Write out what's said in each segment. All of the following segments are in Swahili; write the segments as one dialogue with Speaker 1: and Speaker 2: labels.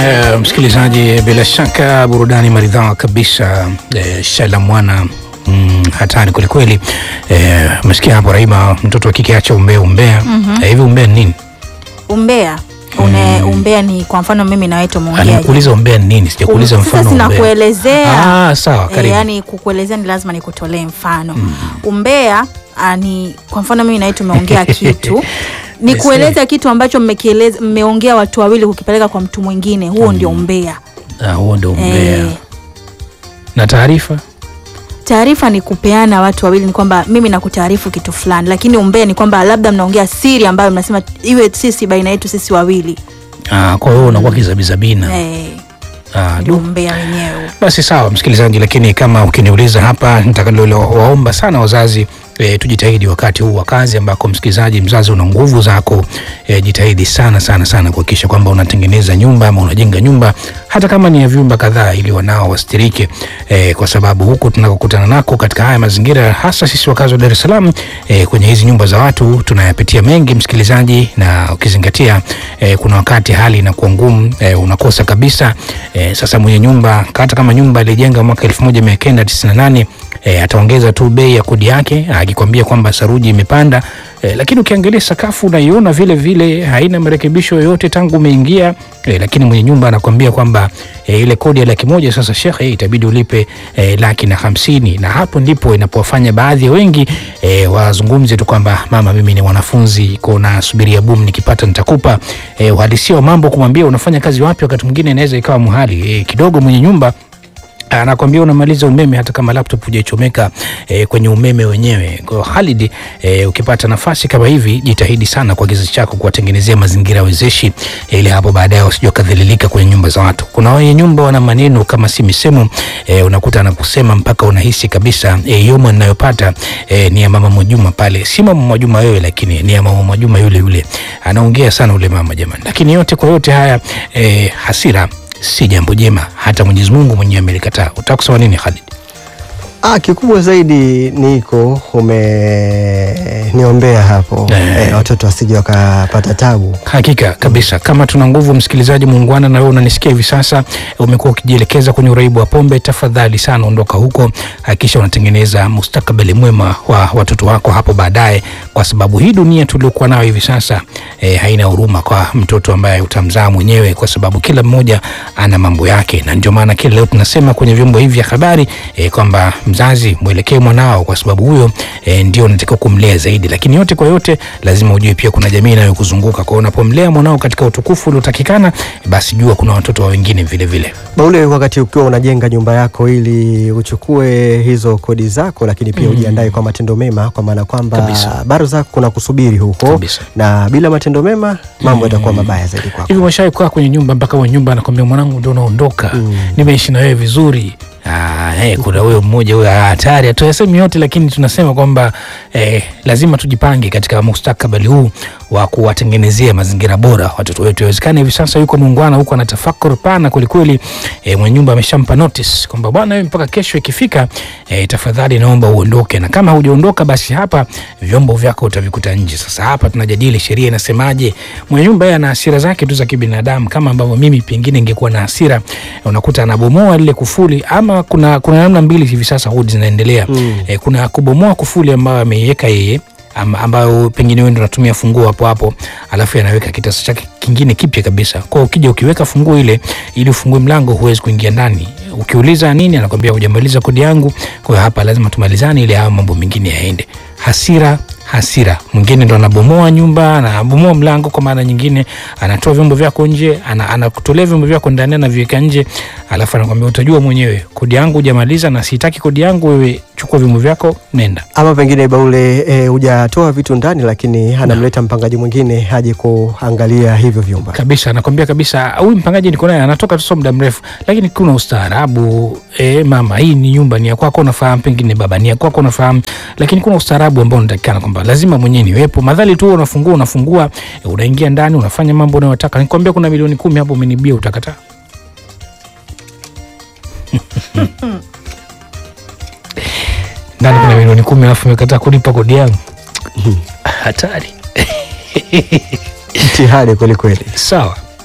Speaker 1: Uh, msikilizaji, bila shaka burudani maridhawa kabisa. Uh, Shala mwana mm, hatari kwelikweli. Umesikia uh, hapo Raima, mtoto wa kike acha umbea umbea.
Speaker 2: Mhm.
Speaker 1: Eh, hivi umbea ni nini?
Speaker 2: Umbea une umbea ni kwa mfano mimi na wewe tumeongea
Speaker 1: Nimekuuliza umbea ni nini, sijakuuliza
Speaker 2: Sasa
Speaker 1: mfano umbea.
Speaker 2: sinakuelezea.
Speaker 1: Ah, sawa,
Speaker 2: E,
Speaker 1: karibu.
Speaker 2: yani kukuelezea ni lazima nikutolee mfano umbea ah, ni kwa mfano mimi na wewe tumeongea kitu ni kueleza kitu ambacho mmekieleza mmeongea watu wawili kukipeleka kwa mtu mwingine huo ndio umbea
Speaker 1: Ah, huo ndio umbea.
Speaker 2: Eh,
Speaker 1: Na taarifa?
Speaker 2: taarifa ni kupeana watu wawili ni kwamba mimi nakutaarifu kitu fulani lakini umbea ni kwamba labda mnaongea siri ambayo mnasema iwe sisi baina yetu sisi wawili
Speaker 1: Ah, kwa hiyo unakuwa kizabizabina.
Speaker 2: Eh,
Speaker 1: Ah,
Speaker 2: ndio
Speaker 1: du.
Speaker 2: umbea wenyewe
Speaker 1: Basi sawa msikilizaji, lakini kama ukiniuliza hapa, nitakalowaomba sana wazazi e, tujitahidi wakati huu wa kazi ambako msikilizaji, mzazi una nguvu zako e, jitahidi sana sana sana kuhakikisha kwamba unatengeneza nyumba ama unajenga nyumba hata kama ni ya vyumba kadhaa, ili wanao wastirike e, kwa sababu huku tunakokutana nako katika haya mazingira, hasa sisi wakazi wa Dar es Salaam e, kwenye hizi nyumba za watu tunayapitia mengi msikilizaji, na ukizingatia e, kuna wakati hali inakuwa ngumu e, unakosa kabisa e, sasa mwenye nyumba hata kama nyumba alijenga mwaka 1998 e, ataongeza tu bei ya kodi yake akikwambia kwamba saruji imepanda e, lakini ukiangalia sakafu unaiona vile vile haina marekebisho yoyote tangu umeingia e, lakini mwenye nyumba anakwambia kwamba e, ile kodi ya laki moja sasa shekhe itabidi ulipe e, laki na hamsini na hapo ndipo inapowafanya baadhi ya wengi e, wazungumze tu kwamba mama mimi ni mwanafunzi ko nasubiria boom nikipata nitakupa e, uhalisia wa mambo kumwambia unafanya kazi wapi wakati mwingine inaweza ikawa muhali e, kidogo mwenye nyumba anakwambia unamaliza umeme hata kama laptop hujaichomeka e, kwenye umeme wenyewe. Kwa hiyo Khalid, e, ukipata nafasi kama hivi, jitahidi sana kwa kizazi chako kuwatengenezea mazingira wezeshi e, ili hapo baadaye wasije wakadhalilika kwenye nyumba za watu. Kuna wenye nyumba wana maneno kama si misemo e, unakuta anakusema mpaka unahisi kabisa e, yoma ninayopata e, ni ya mama Mwajuma pale, si mama Mwajuma wewe, lakini ni ya mama Mwajuma yule yule, anaongea sana ule mama jamani. Lakini yote kwa yote haya e, hasira si jambo jema, hata Mwenyezi Mungu mwenyewe amelikataa. Utaka kusema nini Khalid?
Speaker 3: Ah, kikubwa zaidi niko umeniombea hapo
Speaker 1: Eh.
Speaker 3: eh, watoto wasije wakapata tabu.
Speaker 1: Hakika kabisa, kama tuna nguvu, msikilizaji muungwana, na wewe unanisikia hivi sasa, umekuwa ukijielekeza kwenye uraibu wa pombe, tafadhali sana ondoka huko, hakikisha unatengeneza mustakabali mwema wa watoto wako hapo baadaye, kwa sababu hii dunia tuliokuwa nayo hivi sasa eh, haina huruma kwa mtoto ambaye utamzaa mwenyewe, kwa sababu kila mmoja ana mambo yake, na ndio maana kila leo tunasema kwenye vyombo hivi vya habari eh, kwamba mzazi mwelekee mwanao, kwa sababu huyo eh, ndio unatakiwa kumlea zaidi, lakini yote kwa yote lazima ujue pia kuna jamii inayokuzunguka. Kwa hiyo unapomlea mwanao katika utukufu uliotakikana, basi jua kuna watoto wa wengine vile vile.
Speaker 3: Baule, wakati ukiwa unajenga nyumba yako ili uchukue hizo kodi zako, lakini pia ujiandae kwa matendo mema, kwa maana kwamba
Speaker 1: Kabisa.
Speaker 3: bado zako kuna kusubiri huko,
Speaker 1: Kabisa.
Speaker 3: na bila matendo mema mambo yatakuwa mabaya zaidi kwako.
Speaker 1: Hivi umeshawahi kukaa kwenye nyumba mpaka mwenye nyumba anakwambia mwanangu, ndio unaondoka, nimeishi na wewe vizuri. Ah, eh, kuna huyo mmoja huyo ah, hatari. Hatuyasemi yote, lakini tunasema kwamba eh, lazima tujipange katika mustakabali huu wa kuwatengenezea mazingira bora watoto wetu. Inawezekana hivi sasa yuko muungwana huko anatafakuri pana kwelikweli, eh, mwenye nyumba ameshampa notice kwamba bwana, wewe mpaka kesho ikifika, eh, tafadhali naomba uondoke, na kama hujaondoka basi hapa vyombo vyako utavikuta nje. Sasa hapa tunajadili sheria inasemaje. Mwenye nyumba yeye ana hasira zake tu za kibinadamu, kama ambavyo mimi pengine ingekuwa na hasira, unakuta anabomoa lile kufuli, ama kuna kuna namna mbili hivi sasa hudi zinaendelea eh, kuna kubomoa kufuli ambayo ameiweka yeye am- ambayo pengine wewe ndo unatumia funguo hapo hapo, alafu anaweka kitasa chake kingine kipya kabisa. Kwa hiyo ukija ukiweka funguo ile ili ufungue mlango, huwezi kuingia ndani. Ukiuliza nini, anakwambia hujamaliza kodi yangu. Kwa hiyo hapa lazima tumalizane ili hayo mambo mengine yaende. Hasira hasira. Mwingine ndo anabomoa nyumba, anabomoa mlango, kwa maana nyingine anatoa vyombo vyako nje, ana- anakutolea vyombo vyako ndani, anaviweka nje, alafu anakwambia utajua mwenyewe, kodi yangu hujamaliza na sitaki kodi yangu, wewe chukua vyombo vyako nenda.
Speaker 3: Ama pengine Baule eh, hujatoa vitu ndani, lakini anamleta mpangaji mwingine aje kuangalia hivyo vyumba.
Speaker 1: kabisa anakwambia kabisa huyu mpangaji niko naye anatoka tu sio muda mrefu lakini kuna ustaarabu e, mama hii ni nyumba ni ya kwako unafahamu pengine baba ni ya kwako unafahamu lakini kuna ustaarabu ambao unatakikana kwamba lazima mwenyewe niwepo madhali tu unafungua unafungua e, unaingia ndani unafanya mambo unayotaka nikwambia kuna milioni kumi hapo umenibia utakataa ndani kuna milioni kumi alafu umekataa kulipa kodi yangu hatari
Speaker 3: Mtihani kweli kweli.
Speaker 1: sawa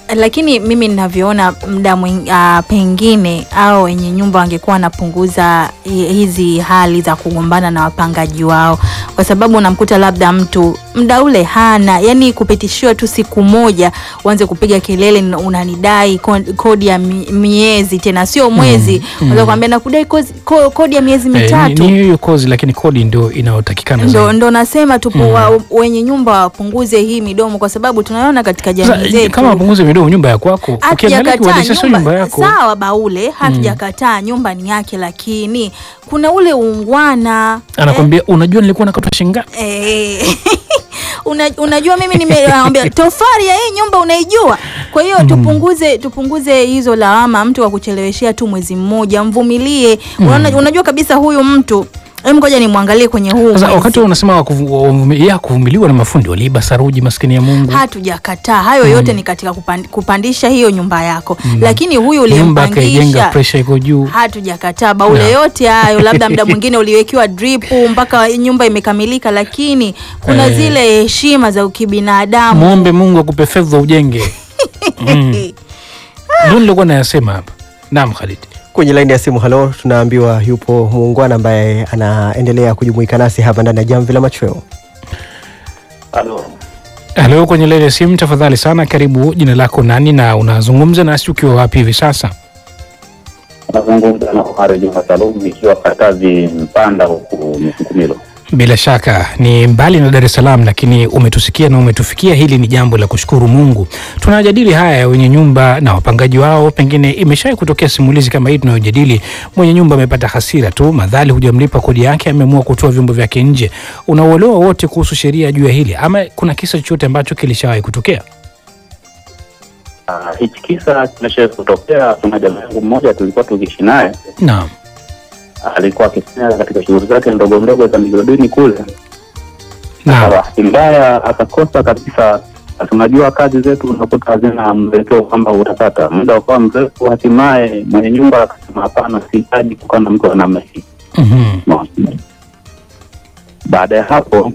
Speaker 2: lakini mimi ninavyoona mda mwing- ah, pengine au wenye nyumba wangekuwa wanapunguza hi- hizi hali za kugombana na wapangaji wao, kwa sababu unamkuta labda mtu mda ule hana, yani kupitishiwa tu siku moja uanze kupiga kelele, "N- unanidai ko- kodi ya mi- miezi tena sio mwezi, unaweza kuambia nakudai kozi- ko- kodi ya miezi
Speaker 1: Eh, ni-
Speaker 2: mitatu
Speaker 1: ni hiyo kozi, lakini kodi ndio inayotakikana
Speaker 2: ndo,
Speaker 1: zaidi.
Speaker 2: ndo nasema tupo wa, wenye nyumba wapunguze hii midomo, kwa sababu tunaona katika jamii
Speaker 1: Sasa,
Speaker 2: zetu
Speaker 1: kama wapunguze midomo, nyumba ya kwako, ukiangalia
Speaker 2: hatujakataa
Speaker 1: kiuhalisia sio nyumba
Speaker 2: nyumba
Speaker 1: yako.
Speaker 2: sawa, baule hatujakataa nyumba ni yake, lakini kuna ule ungwana
Speaker 1: Anakwambia unajua nilikuwa nakatwa shingapi?
Speaker 2: eh, una, unajua mimi nimeambia tofari ya hii nyumba unaijua. Kwa hiyo tupunguze tupunguze hizo lawama, mtu wa kucheleweshea tu mwezi mmoja, mvumilie. Unaona, unajua kabisa huyu mtu Em, ngoja nimwangalie kwenye huu
Speaker 1: Sasa
Speaker 2: mwezi.
Speaker 1: wakati wewe unasema wa kuvu- wa uvumi- ya kuvumiliwa na mafundi waliiba saruji, maskini ya Mungu,
Speaker 2: hatujakataa hayo yote ni katika kupand, kupandisha hiyo nyumba yako lakini huyu
Speaker 1: nyumba akaijenga,
Speaker 2: uliyempangisha
Speaker 1: presha iko juu.
Speaker 2: hatujakataa baule
Speaker 1: Na.
Speaker 2: yote hayo labda muda mwingine uliwekewa drip mpaka nyumba imekamilika lakini kuna
Speaker 1: Eh.
Speaker 2: zile heshima za ukibinadamu
Speaker 1: Muombe Mungu akupe fedha ujenge. Mm. Ndio nilikuwa nayasema hapa. Naam, Khalid.
Speaker 3: Kwenye laini ya simu, halo, tunaambiwa yupo muungwana ambaye anaendelea kujumuika nasi hapa ndani ya jamvi la machweo.
Speaker 4: Halo,
Speaker 1: Halo, kwenye laini ya simu, tafadhali sana, karibu. Jina lako nani na unazungumza nasi ukiwa wapi hivi sasa?
Speaker 4: nazungumza na Omar Juma Salum ikiwa Katavi Mpanda huku Msukumilo.
Speaker 1: Bila shaka ni mbali na Dar es Salaam, lakini umetusikia na umetufikia. Hili ni jambo la kushukuru Mungu. Tunajadili haya ya wenye nyumba na wapangaji wao. Pengine imeshawahi kutokea simulizi kama hii tunayojadili. Mwenye nyumba amepata hasira tu, madhali hujamlipa kodi yake, ameamua kutoa vyombo vyake nje. Unauelewa wote kuhusu sheria juu ya hili, ama kuna kisa chochote ambacho kilishawahi kutokea?
Speaker 4: Ah, hichi kisa kimesha kutokea. Kuna jamaa yangu mmoja tulikuwa tukiishi naye,
Speaker 1: Naam.
Speaker 4: alikuwa akifanya katika shughuli zake ndogo ndogo za migodini kule. Kwa
Speaker 1: Naam.
Speaker 4: bahati mbaya akakosa kabisa. Na Tunajua kazi zetu unakuta hazina mwelekeo kwamba utapata muda ukawa mrefu, hatimaye mwenye nyumba akasema hapana, sihitaji kukaa na mtu wa namna hii.
Speaker 1: Mhm.
Speaker 4: Unaona? Baada ya hapo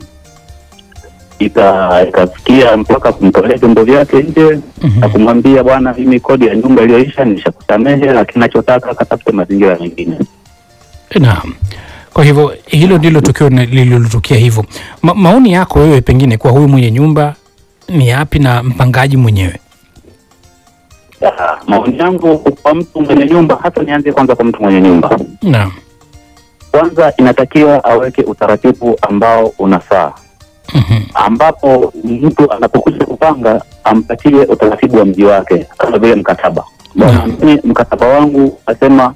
Speaker 4: ika- ikafikia mpaka kumtolea vyombo vyake nje
Speaker 1: Mhm.
Speaker 4: na kumwambia bwana, mimi kodi ya nyumba iliyoisha nishakusamehe, lakini nachotaka akatafute mazingira mengine.
Speaker 1: Naam. Kwa hivyo hilo ndilo tukio na- lililotokea hivyo. Ma, maoni yako wewe pengine kwa huyu mwenye nyumba ni yapi na mpangaji mwenyewe?
Speaker 4: Ah, Maoni yangu kwa mtu mwenye nyumba, hasa nianze kwanza kwa mtu mwenye nyumba.
Speaker 1: Naam.
Speaker 4: Kwanza inatakiwa aweke utaratibu ambao unafaa,
Speaker 1: Mhm.
Speaker 4: ambapo mtu anapokuja kupanga ampatie utaratibu wa mji wake, kama vile mkataba. Bwana,
Speaker 1: Naam.
Speaker 4: mimi mkataba wangu nasema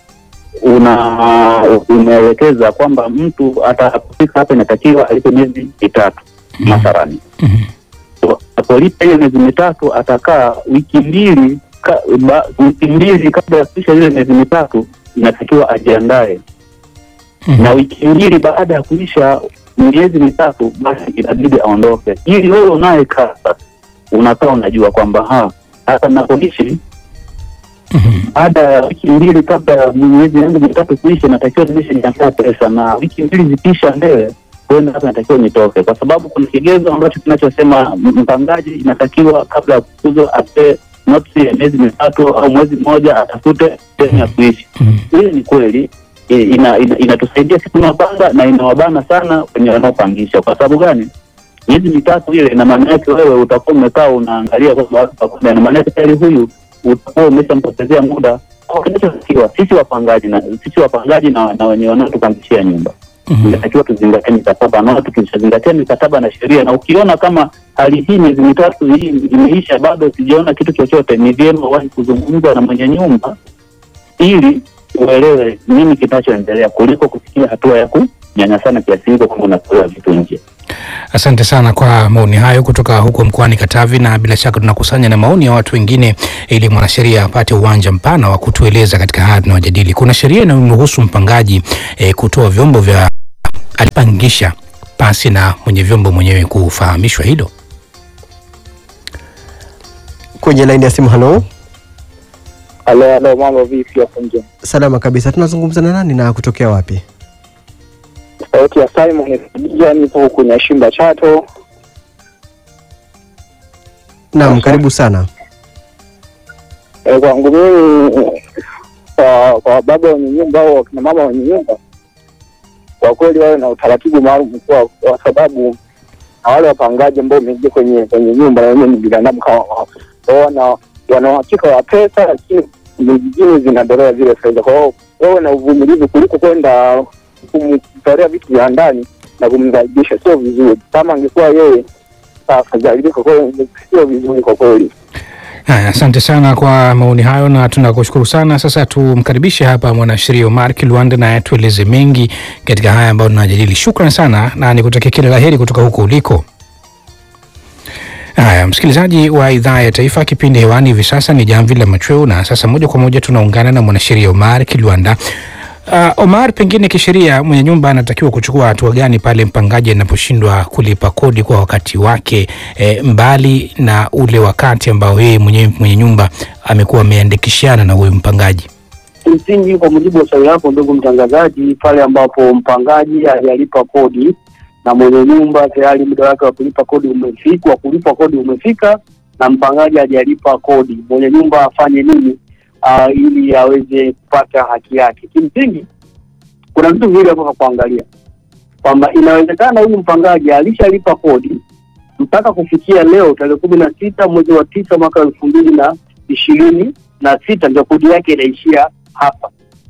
Speaker 4: una umewekeza kwamba mtu atakapofika hapa inatakiwa alipe miezi mitatu mathalani.
Speaker 1: Mhm.
Speaker 4: Apolipa hiyo miezi mitatu atakaa wiki mbili ka, ba, wiki mbili kabla ya kuisha ile miezi mitatu inatakiwa ajiandae
Speaker 1: Mhm.
Speaker 4: na wiki mbili baada ya kuisha miezi mitatu basi inabidi aondoke, ili wewe unayekaa sasa unakaa unajua kwamba ha hata napoishi
Speaker 1: Mhm.
Speaker 4: baada ya wiki mbili kabla ya miezi yangu mitatu kuisha, natakiwa nimeshajiandaa pesa, na wiki mbili zikiisha mbele kwenda hapa natakiwa nitoke, kwa sababu kuna kigezo ambacho kinachosema m- mpangaji inatakiwa kabla ya kufukuzwa ape notisi ya miezi mitatu au mwezi mmoja atafute sehemu ya kuishi.
Speaker 1: Mhm.
Speaker 4: Hili ni kweli e, ina, ina, inatusaidia sisi tunapanga na inawabana sana wenye wanaopangisha. Kwa sababu gani? Miezi mitatu ile, ina maana yake wewe utakuwa umekaa unaangalia kwamba watu pamoja, ina maana yake tayari huyu utakuwa umeshampotezea muda. Kwa kinachotakiwa sisi wapangaji na sisi wapangaji na, na wenye wanaotupangishia nyumba
Speaker 1: Mhm.
Speaker 4: inatakiwa tuzingatie mikataba na tukishazingatia mikataba na sheria, na ukiona kama hali hii miezi mitatu hii imeisha bado sijaona kitu chochote, ni vyema wahi kuzungumza na mwenye nyumba ili uelewe nini kinachoendelea kuliko kufikia hatua ya kunyanyasana kiasi hicho kwamba unatolewa vitu nje.
Speaker 1: Asante sana kwa maoni hayo kutoka huko mkoani Katavi, na bila shaka tunakusanya na maoni ya watu wengine ili mwanasheria apate uwanja mpana wa kutueleza katika haya tunayojadili. Kuna sheria inayomruhusu mpangaji eh, kutoa vyombo vya alipangisha pasi na mwenye vyombo mwenyewe kufahamishwa hilo.
Speaker 3: Kwenye laini ya simu, halo,
Speaker 5: Halo, halo, mambo vipi hapo nje?
Speaker 3: salama kabisa. Tunazungumza na nani na kutokea wapi?
Speaker 5: Sauti ya Simon Khadija, nipo huku Nyashimba Chato.
Speaker 3: Naam,
Speaker 5: Sasa.
Speaker 3: karibu sana.
Speaker 5: Eh, kwangu mimi kwa kwa baba wenye nyumba au wakina mama wenye nyumba, kwa kweli wawe na utaratibu maalum kwa, kwa sababu na wale wapangaji ambao wameingia kwenye kwenye nyumba na wenyewe ni binadamu kama wao, Kwa hiyo wana wana uhakika wa pesa, lakini nyingine zinadolewa zile fedha. Kwa hiyo wawe na uvumilivu kuliko kwenda kumtolea vitu vya ndani na kumdhalilisha, sio vizuri. Kama angekuwa yeye afadhalika, kwa hiyo sio vizuri kwa kweli.
Speaker 1: Haya, asante sana kwa maoni hayo na tunakushukuru sana. Sasa tumkaribishe hapa mwanasheria Omar Kilwanda naye tueleze mengi katika haya ambayo tunajadili. Shukran sana na nikutakia kila la heri kutoka huko uliko. Haya, msikilizaji wa idhaa ya taifa, kipindi hewani hivi sasa ni Jamvi la Machweo, na sasa moja kwa moja tunaungana na mwanasheria Omar Kilwanda. Uh, Omar, pengine kisheria mwenye nyumba anatakiwa kuchukua hatua gani pale mpangaji anaposhindwa kulipa kodi kwa wakati wake, e, mbali na ule wakati ambao yeye mwenyewe mwenye nyumba amekuwa ameandikishana na huyu mpangaji?
Speaker 6: Kimsingi, kwa mujibu wa swali lako ndugu mtangazaji, pale ambapo mpangaji hajalipa kodi na mwenye nyumba tayari muda wake wa kulipa kodi umefika, wa kulipa kodi umefika na mpangaji hajalipa kodi, mwenye nyumba afanye nini uh, ili aweze kupata haki yake? Kimsingi, kuna vitu viwili hapo vya kuangalia kwamba inawezekana huyu mpangaji alishalipa kodi mpaka kufikia leo tarehe kumi na sita mwezi wa tisa mwaka elfu mbili na ishirini na sita ndio kodi yake inaishia hapa,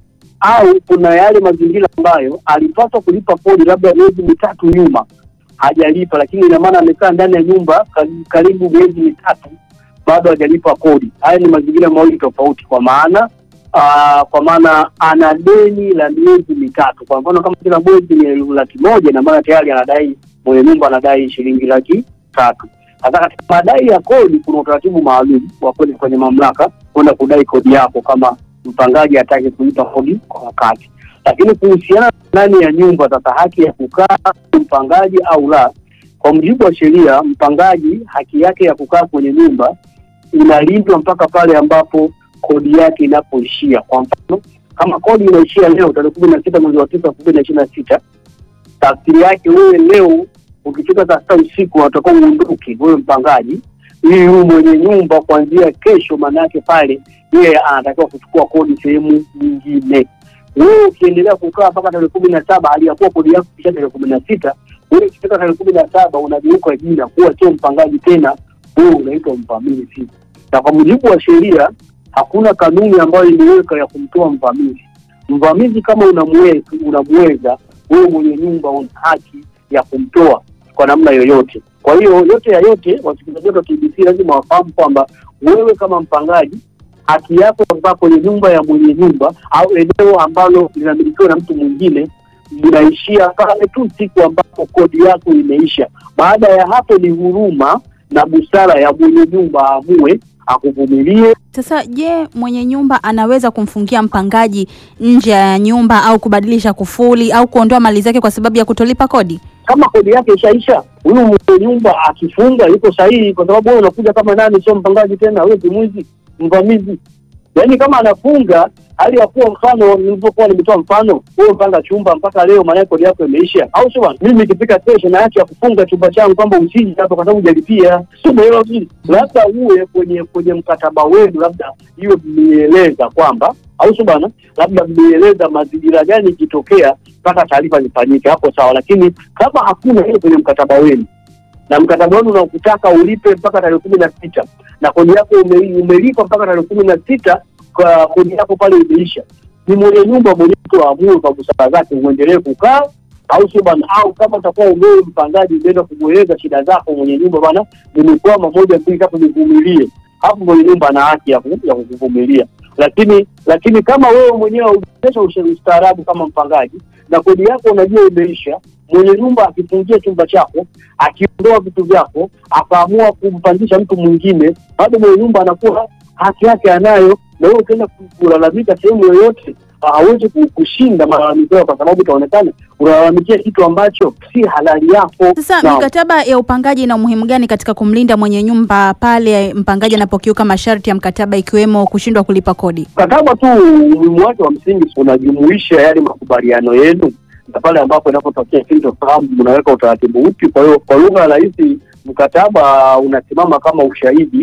Speaker 6: au kuna yale mazingira ambayo alipaswa kulipa kodi labda miezi mitatu nyuma hajalipa, lakini ina maana amekaa ndani ya nyumba kar- karibu miezi mitatu bado hajalipa kodi. Haya ni mazingira mawili tofauti, kwa maana aa, kwa maana ana deni la miezi mitatu. Kwa mfano kama kila mwezi ni laki moja, ina maana tayari anadai mwenye nyumba anadai shilingi laki tatu. Sasa katika madai ya kodi kuna utaratibu maalum wa kwenda kwenye mamlaka kwenda kudai kodi yako kama mpangaji hataki kulipa kodi kwa wakati. Lakini kuhusiana na ndani ya nyumba, sasa haki ya kukaa mpangaji au la, kwa mujibu wa sheria, mpangaji haki yake ya kukaa kwenye nyumba inalindwa mpaka pale ambapo kodi yake inapoishia. Kwa mfano, kama kodi inaishia leo tarehe kumi na sita mwezi wa tisa elfu mbili na ishirini na sita tafsiri yake wewe leo ukifika saa sita usiku unatakiwa uondoke wewe mpangaji, ili huyu mwenye nyumba kuanzia kesho, maana yake pale yeye anatakiwa kuchukua kodi sehemu nyingine. Wewe ukiendelea kukaa mpaka tarehe kumi na saba hali ya kuwa kodi yako kisha tarehe kumi na sita wewe ukifika tarehe kumi na saba unageuka jina kuwa sio mpangaji tena, wewe unaitwa mvamizi. Na kwa mujibu wa sheria hakuna kanuni ambayo imeweka ya kumtoa mvamizi. Mvamizi kama unamweza, unamweza wewe mwenye nyumba una haki ya kumtoa kwa namna yoyote. Kwa hiyo yote ya yote, wasikilizaji wetu wa TBC lazima wafahamu kwamba wewe kama mpangaji haki yako ya kukaa kwenye nyumba ya mwenye nyumba au eneo ambalo linamilikiwa na mtu mwingine linaishia pale tu siku ambapo kodi yako imeisha. Baada ya hapo ni huruma na busara ya mwenye nyumba aamue akuvumilie
Speaker 2: Sasa je, mwenye nyumba anaweza kumfungia mpangaji nje ya nyumba au kubadilisha kufuli au kuondoa mali zake kwa sababu ya kutolipa kodi?
Speaker 6: kama kodi yake ishaisha, huyu mwenye nyumba akifunga yuko sahihi, kwa sababu wewe unakuja kama nani, sio mpangaji tena, wewe ni mwizi, mvamizi. Yaani kama anafunga hali ya kuwa, mfano nilivyokuwa nimetoa mfano, wewe mpanga chumba mpaka leo, maana kodi yako imeisha, au sio bwana? Mimi nikifika kesho na haki ya kufunga chumba changu kwamba usije hapa kwa sababu hujalipia, sio umeelewa vizuri? Labda uwe kwenye kwenye mkataba wenu, labda hiyo mmeeleza kwamba, au sio bwana, labda mmeeleza mazingira gani ikitokea mpaka taarifa zifanyike, hapo sawa. Lakini kama hakuna hiyo kwenye mkataba wenu na mkataba wenu unakutaka ulipe mpaka tarehe kumi na sita na kodi yako ume, umelipa mpaka tarehe kumi na sita kwa kodi yako pale imeisha, ni mwenye nyumba mwenyewe tu aamue kwa busara zake uendelee kukaa au sio bwana? Au kama utakuwa umewe mpangaji umeenda kumweleza shida zako mwenye nyumba, bwana, nimekwama moja mbili tatu, nivumilie, hapo mwenye nyumba ana haki ya ku- ya kukuvumilia. Lakini lakini kama wewe mwenyewe haujaonyesha ustaarabu kama mpangaji na kodi yako unajua imeisha, mwenye nyumba akifungia chumba chako, akiondoa vitu vyako, akaamua kumpangisha mtu mwingine, bado mwenye nyumba anakuwa haki yake anayo, na wewe ukienda ku- kulalamika sehemu yoyote hawezi ku- kushinda malalamiko yao, kwa sababu itaonekana unalalamikia kitu ambacho si halali yako.
Speaker 2: Sasa
Speaker 6: Naam.
Speaker 2: mikataba ya upangaji ina umuhimu gani katika kumlinda mwenye nyumba pale mpangaji anapokiuka masharti ya mkataba ikiwemo kushindwa kulipa kodi?
Speaker 6: mkataba tu umuhimu wake wa msingi unajumuisha yale makubaliano yenu, na pale ambapo inapotokea sintofahamu mnaweka utaratibu upi. Kwa hiyo kwa lugha rahisi, mkataba unasimama kama ushahidi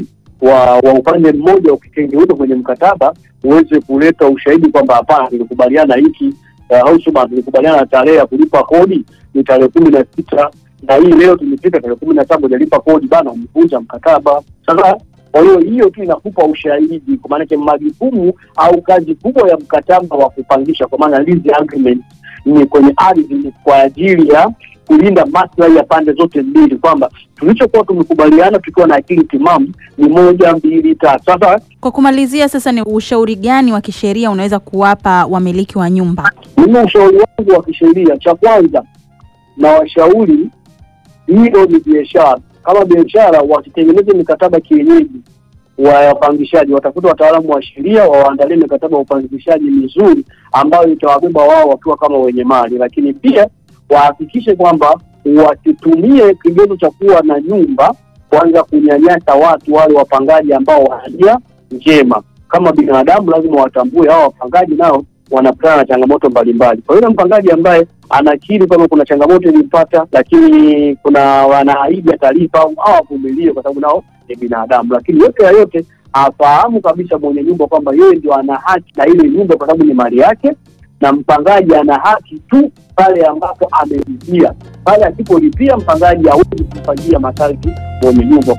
Speaker 6: wa, wa upande mmoja ukitengeuka kwenye mkataba uweze kuleta ushahidi kwamba hapana, tulikubaliana hiki uh, Hausuman tulikubaliana na tarehe ya kulipa kodi ni tarehe kumi na sita na hii leo tumefika tarehe kumi na saba hujalipa kodi bana, umevunja mkataba. Sasa kwa hiyo hiyo tu inakupa ushahidi, kwa maanake majukumu au kazi kubwa ya mkataba wa kupangisha, kwa maana lease agreement ni kwenye ardhi, ni kwa ajili ya kulinda maslahi ya pande zote mbili, kwamba tulichokuwa tumekubaliana tukiwa na akili timamu ni moja, mbili, tatu. Sasa
Speaker 2: Kwa kumalizia sasa, ni ushauri gani wa kisheria unaweza kuwapa wamiliki wa nyumba?
Speaker 6: mimi ushauri wangu wa kisheria, cha kwanza na washauri, hilo ni biashara. Kama biashara, wasitengeneze mikataba kienyeji wa wapangishaji, watafuta wataalamu wa sheria wawaandalie mikataba ya upangishaji mizuri ambayo itawabeba wao wakiwa kama wenye mali, lakini pia wahakikishe kwamba wasitumie kigezo cha kuwa na nyumba kuanza kunyanyasa watu wale wapangaji ambao wana nia njema. Kama binadamu, lazima watambue hawa wapangaji nao wanakutana na changamoto mbalimbali. Kwa hiyo mpangaji ambaye anakiri kwamba kuna changamoto ilimpata, lakini kuna wanaahidi atalipa au avumilie, kwa sababu nao ni binadamu. Lakini yote ya yote afahamu kabisa mwenye nyumba kwamba yeye ndio ana haki na ile nyumba, kwa sababu ni mali yake, na mpangaji ana haki tu pale ambapo amelipia. Pale asipolipia, mpangaji hawezi kumfanyia masharti mwenye nyumba.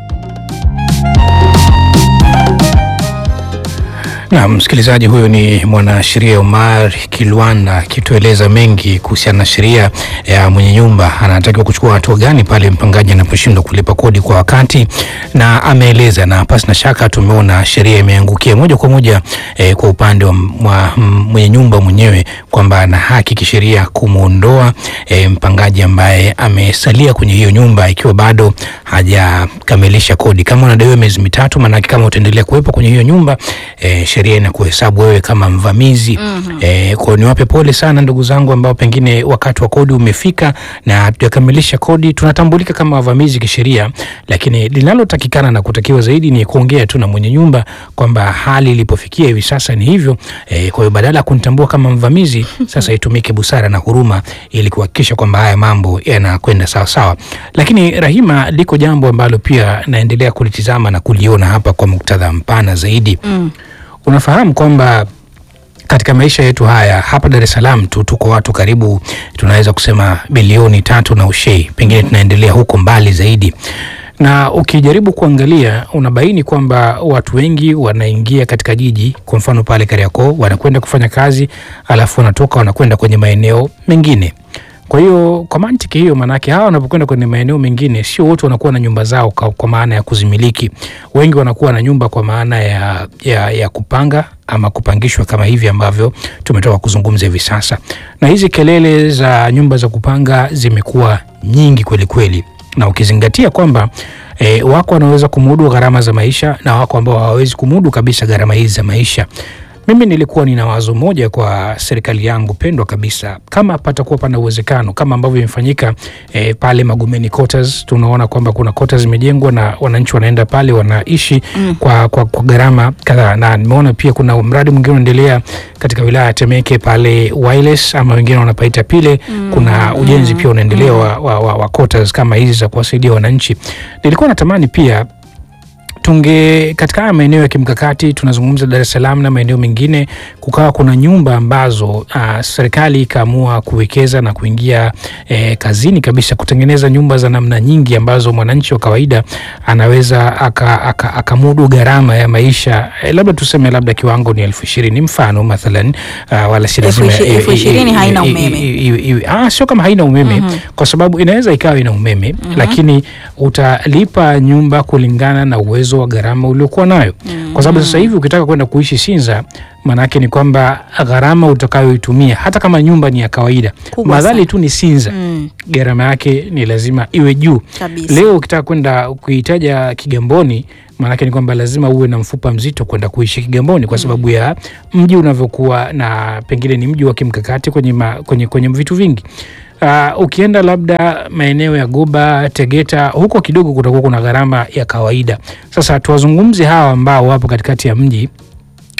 Speaker 1: Na msikilizaji, huyo ni mwanasheria Omar Kilwanda akitueleza mengi kuhusiana na sheria ya mwenye nyumba anatakiwa kuchukua hatua gani pale mpangaji anaposhindwa kulipa kodi kwa wakati, na ameeleza, na pasi na shaka tumeona sheria imeangukia moja kwa moja eh, kwa upande wa mwa- m- mwenye nyumba mwenyewe kwamba ana haki kisheria kumwondoa eh, mpangaji ambaye amesalia kwenye hiyo nyumba ikiwa bado hajakamilisha kodi. Kama unadaiwa miezi mitatu, maanake kama utaendelea kuwepo kwenye hiyo nyumba eh, sheria inakuhesabu wewe kama mvamizi. Eh, kwa hiyo niwape pole sana ndugu zangu ambao pengine wakati wa kodi umefika na hatujakamilisha kodi, tunatambulika kama wavamizi kisheria, lakini linalotakikana na kutakiwa zaidi ni kuongea tu na mwenye nyumba kwamba hali ilipofikia hivi sasa ni hivyo. Eh, kwa hiyo badala ya kunitambua kama mvamizi, sasa itumike busara na huruma ili kuhakikisha kwamba haya mambo yanakwenda sawa sawa. Lakini Rahima, liko jambo ambalo pia naendelea kulitizama na kuliona hapa kwa muktadha mpana zaidi.
Speaker 2: Mm.
Speaker 1: Unafahamu kwamba katika maisha yetu haya hapa Dar es Salaam tu tuko watu karibu tunaweza kusema bilioni tatu na ushei, pengine tunaendelea huko mbali zaidi, na ukijaribu kuangalia unabaini kwamba watu wengi wanaingia katika jiji, kwa mfano pale Kariakoo, wanakwenda kufanya kazi, alafu wanatoka wanakwenda kwenye maeneo mengine. Kwa hiyo kwa mantiki hiyo, maanake hawa wanapokwenda kwenye maeneo mengine, sio wote wanakuwa na nyumba zao kwa, kwa maana ya kuzimiliki. Wengi wanakuwa na nyumba kwa maana ya, ya, ya kupanga ama kupangishwa kama hivi ambavyo tumetoka kuzungumza hivi sasa, na hizi kelele za nyumba za kupanga zimekuwa nyingi kweli kweli, na ukizingatia kwamba E, wako wanaweza kumudu gharama za maisha na wako ambao hawawezi kumudu kabisa gharama hizi za maisha. Mimi nilikuwa nina wazo moja kwa serikali yangu pendwa kabisa, kama patakuwa pana uwezekano kama ambavyo imefanyika e, pale Magomeni quarters. Tunaona kwamba kuna quarters zimejengwa na wananchi wanaenda pale wanaishi
Speaker 2: Mm.
Speaker 1: kwa, kwa, kwa gharama kadhaa, na nimeona pia kuna mradi mwingine unaendelea katika wilaya ya Temeke pale Wireless ama wengine wanapaita pile. Kuna ujenzi pia unaendelea wa, wa, wa, wa quarters kama hizi za kuwasaidia wananchi. Nilikuwa natamani pia tunge katika haya maeneo ya kimkakati tunazungumza Dar es Salaam na maeneo mengine, kukawa kuna nyumba ambazo uh, serikali ikaamua kuwekeza na kuingia eh, kazini kabisa kutengeneza nyumba za namna nyingi ambazo mwananchi wa kawaida anaweza akamudu aka, akamudu gharama ya maisha eh, labda tuseme labda kiwango ni elfu ishirini mfano mathalan, uh, wala si
Speaker 2: Elfu
Speaker 1: lazima
Speaker 2: ishi- elfu
Speaker 1: eh,
Speaker 2: ishirini
Speaker 1: eh,
Speaker 2: haina
Speaker 1: eh,
Speaker 2: umeme.
Speaker 1: eh, iwe- iwe- ah, sio kama haina umeme
Speaker 2: Mhm.
Speaker 1: kwa sababu inaweza ikawa ina umeme lakini utalipa nyumba kulingana na uwezo wa gharama uliokuwa nayo kwa sababu sasa hivi ukitaka kwenda kuishi Sinza maanake ni kwamba gharama utakayoitumia hata kama nyumba ni ya kawaida
Speaker 2: Kubwa
Speaker 1: madhali
Speaker 2: sana.
Speaker 1: tu ni Sinza
Speaker 2: Mm,
Speaker 1: gharama yake ni lazima iwe juu
Speaker 2: kabisa.
Speaker 1: leo ukitaka kwenda kuitaja Kigamboni maanake ni kwamba lazima uwe na mfupa mzito kwenda kuishi Kigamboni kwa sababu ya mji unavyokuwa na pengine ni mji wa kimkakati kwenye, ma, kwenye, kwenye vitu vingi. Uh, ukienda labda maeneo ya Goba, Tegeta, huko kidogo kutakuwa kuna gharama ya kawaida. Sasa tuwazungumze hawa ambao wapo katikati ya mji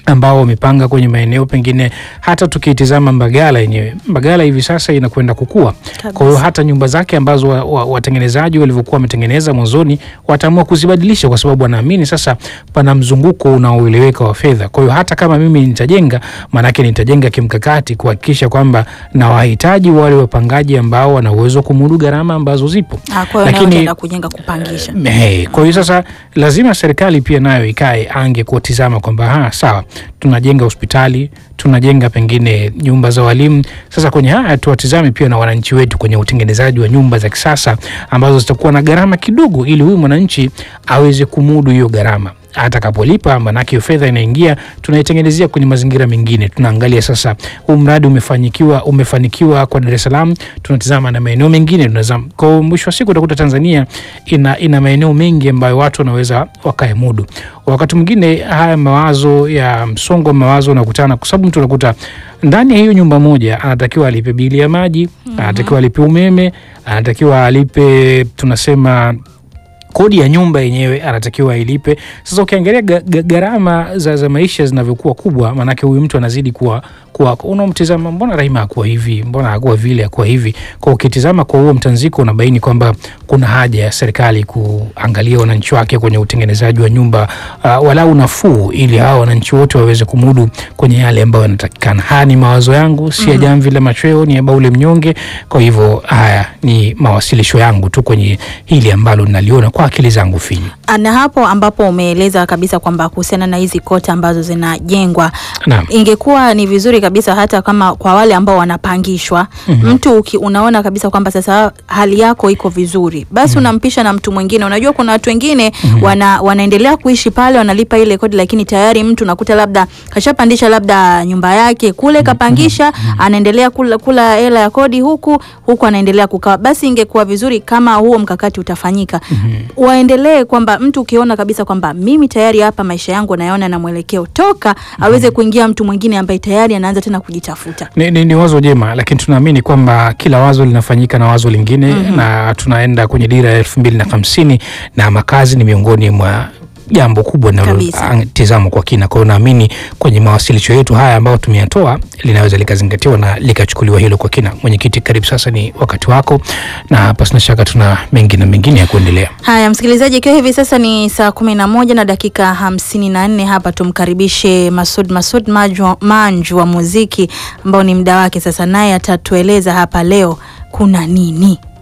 Speaker 1: ambao wamepanga kwenye maeneo pengine, hata tukitizama Mbagala yenyewe, Mbagala hivi sasa inakwenda kukua. Kwa hiyo hata nyumba zake ambazo wa- wa- watengenezaji walivyokuwa wametengeneza mwanzoni wataamua kuzibadilisha, kwa sababu wanaamini sasa pana mzunguko unaoeleweka wa fedha. Kwa hiyo hata kama mimi nitajenga, maanake nitajenga kimkakati kuhakikisha kwamba na wahitaji wale wapangaji ambao wana uwezo wa kumudu gharama ambazo zipo.
Speaker 2: Ah, kwa hiyo nayo utaenda kujenga kupangisha.
Speaker 1: Hey, kwa hiyo sasa lazima serikali pia nayo ikae ange kutizama kwamba ha, sawa tunajenga hospitali tunajenga pengine nyumba za walimu. Sasa kwenye haya tuwatizame pia na wananchi wetu kwenye utengenezaji wa nyumba za kisasa ambazo zitakuwa na gharama kidogo, ili huyu mwananchi aweze kumudu hiyo gharama atakapolipa, manake hiyo fedha inaingia, tunaitengenezea kwenye mazingira mengine. Tunaangalia sasa huu mradi umefanikiwa, umefanikiwa kwa Dar es Salaam, tunatizama na maeneo mengine tunazama. Kwa mwisho wa siku utakuta Tanzania ina, ina maeneo mengi ambayo watu wanaweza wakaemudu. Wakati mwingine haya mawazo ya msongo wa mawazo unakutana, kwa sababu mtu unakuta ndani ya hiyo nyumba moja anatakiwa alipe bili ya maji, anatakiwa alipe umeme, anatakiwa alipe tunasema kodi ya nyumba yenyewe anatakiwa ailipe. Sasa ukiangalia ga- ga- gharama za, za maisha zinavyokuwa kubwa, maanake huyu mtu anazidi kuwa kuwa unamtizama, mbona Rahima akuwa hivi, mbona akuwa vile, akuwa hivi. Kwa ukitizama kwa huo mtanziko, unabaini kwamba kuna haja ya serikali kuangalia wananchi wake kwenye utengenezaji wa nyumba uh, walau nafuu, ili hawa wananchi wote waweze kumudu kwenye yale ambayo yanatakikana. Haya ni mawazo yangu, si ya jamvi la machweo, ni ya Baule Mnyonge. Kwa hivyo haya ni mawasilisho yangu tu kwenye hili ambalo naliona kwa akili zangu finyu.
Speaker 2: na hapo ambapo umeeleza kabisa kwamba kuhusiana na hizi kota ambazo zinajengwa
Speaker 1: Naam.
Speaker 2: ingekuwa ni vizuri kabisa hata kama kwa wale ambao wanapangishwa mtu uki, unaona kabisa kwamba sasa hali yako iko vizuri basi unampisha na mtu mwingine unajua kuna watu wengine wana, wanaendelea kuishi pale wanalipa ile kodi lakini tayari mtu unakuta labda kashapandisha labda nyumba yake kule kapangisha anaendelea kula kula hela ya kodi huku huku anaendelea kukaa basi ingekuwa vizuri kama huo mkakati utafanyika waendelee kwamba mtu ukiona kabisa kwamba mimi tayari hapa maisha yangu nayaona na mwelekeo toka aweze kuingia mtu mwingine ambaye tayari anaanza tena kujitafuta
Speaker 1: Ni, ni, ni wazo jema, lakini tunaamini kwamba kila wazo linafanyika na wazo lingine na tunaenda kwenye dira ya elfu mbili na hamsini na makazi ni miongoni mwa jambo kubwa
Speaker 2: Kabisa.
Speaker 1: linalotizamwa kwa kina. Kwa hiyo naamini kwenye mawasilisho yetu haya ambayo tumeyatoa linaweza likazingatiwa na likachukuliwa hilo kwa kina. Mwenyekiti, karibu sasa, ni wakati wako, na pasina shaka tuna mengi na mengine ya kuendelea.
Speaker 2: Haya, msikilizaji, ikiwa hivi sasa ni saa kumi na moja na dakika hamsini na nne hapa tumkaribishe Masud Masud Manju, Manju wa muziki ambao ni mda wake sasa, naye atatueleza hapa leo kuna nini.